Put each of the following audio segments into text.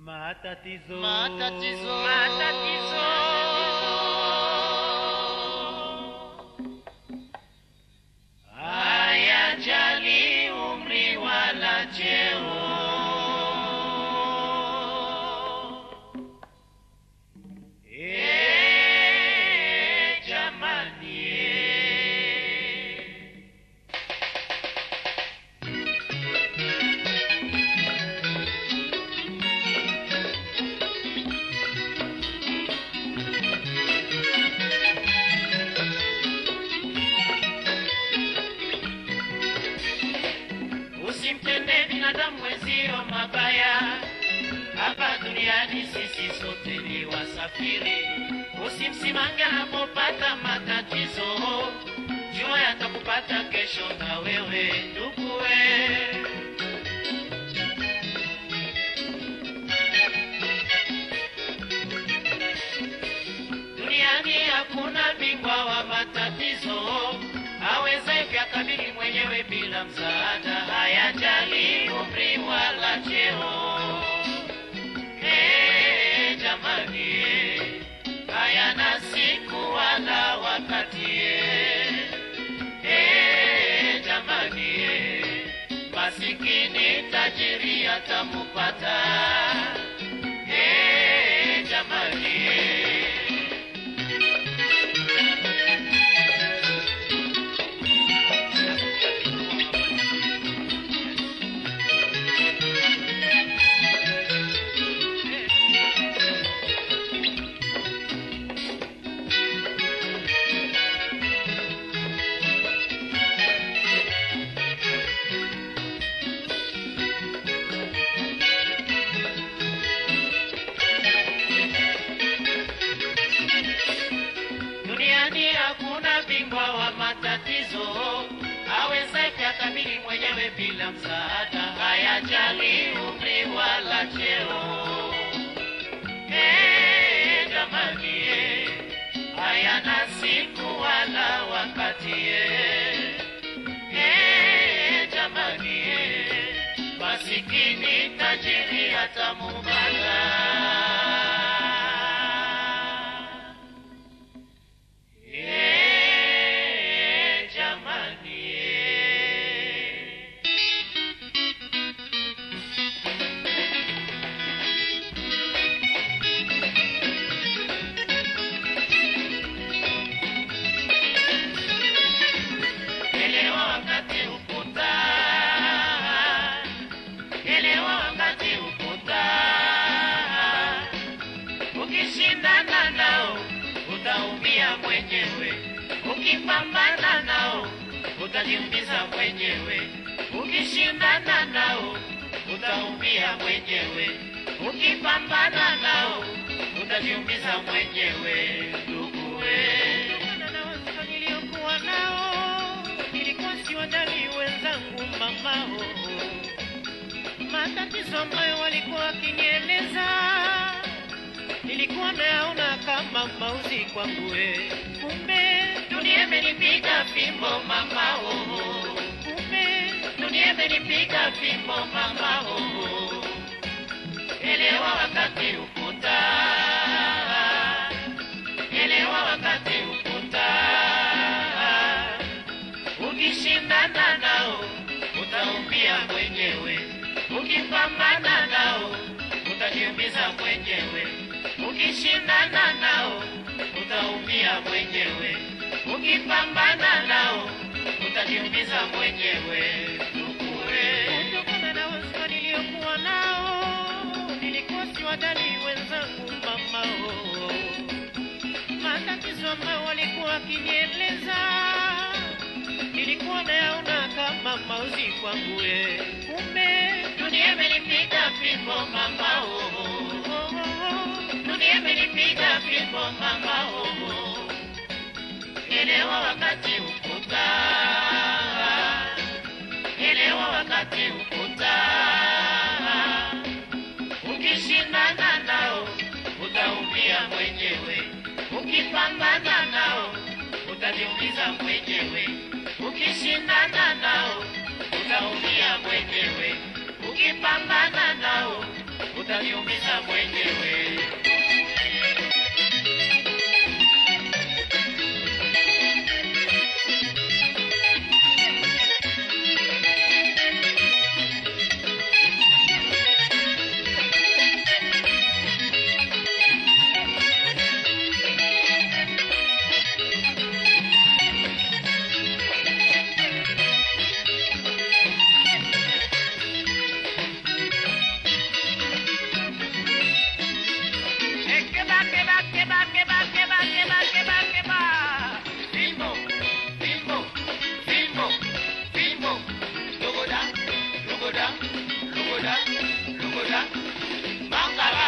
Matatizo. Matatizo. Matatizo. hayajali umri wala cheo. Eh, jamani, eh. Usimtende binadamu wenzio mabaya, hapa duniani sisi sote ni wasafiri. Usimsimange anapopata matatizo, jua yatakupata kesho na wewe nduguwe. Duniani hakuna bingwa wa matatizo, aweze kuyakabili mwenyewe bila msaada, hayajali umri wala cheo. Eh, jamani, eh, hayana siku wala wakati. eh. Eh, jamani, eh, masikini tajiri atamupata. Eh, jamani, eh. Duniani hakuna bingwa wa matatizo, aweze kuyakabili mwenyewe bila msaada, hayajali umri wala cheo. Eh, jamani, eh, hayana siku wala wakati. eh. Eh, jamani, eh, masikini tajiri atamubala. Eh, jamani, eh. Elewa wakati ukuta, elewa wakati ukuta. Ukishindana nao utaumia mwenyewe, ukipambana nao utajiumiza mwenyewe. Ukishindana nao utaumia mwenyewe, ukipambana nao utajiumiza mwenyewe. Nduguwe, Kutokana na wasifa niliokuwa nao, nilikuwa siwadhani wenzangu mamao, matatizo ambayo walikuwa wakinieleza nilikuwa nayaona kama mauzi kwangu, we. kumbe dunia imenipiga fimbo mama, oh. kumbe dunia imenipiga fimbo mama, oh. Elewa wakati ukuta, elewa wakati ukuta. Ukishindana nao utaumia mwenyewe, ukipambana nao utajiumiza mwenyewe. Ukishindana nao utaumia mwenyewe, ukipambana nao utajiumiza mwenyewe. Nduguwe. kutokana na wasifa niliokuwa nao nilikuwa siwadhani wenzangu mamao, matatizo ambayo walikuwa wakinieleza nilikuwa nayaona kama mauzi kwangu, we. kumbe Dunia imenipiga fimbo mama, oh, oh. oh, oh, oh. Dunia imenipiga fimbo mama, oh, oh. Elewa wakati ukuta, elewa wakati ukuta. Ukishindana nao utaumia mwenyewe, ukipambana nao utajiumiza mwenyewe. Ukishindana nao utaumia mwenyewe, ukipambana nao utaniumiza mwenyewe. Keba, keba, keba, keba, keba, keba, keba, keba. Filmo, filmo, filmo, filmo. Lugoda, lugoda, lugoda, lugoda. Mangala.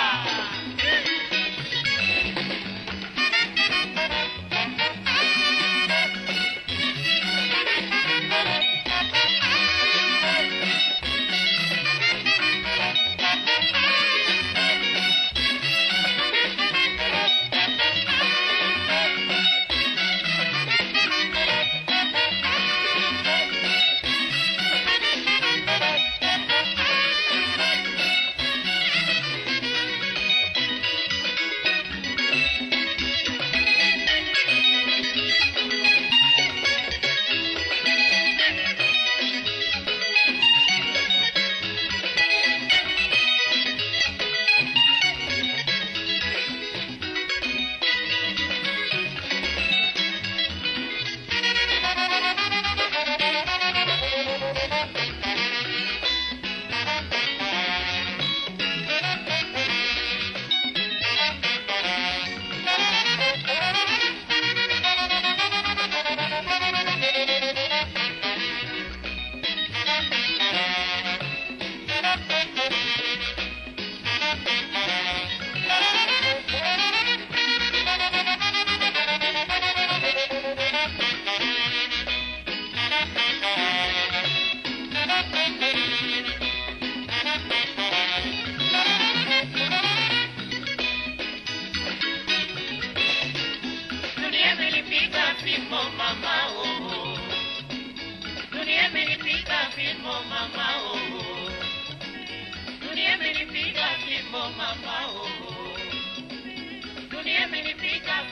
Dunia imenipiga fimbo mama oh. Dunia imenipiga fimbo mama oh. Dunia imenipiga fimbo mama oh. Dunia imenipiga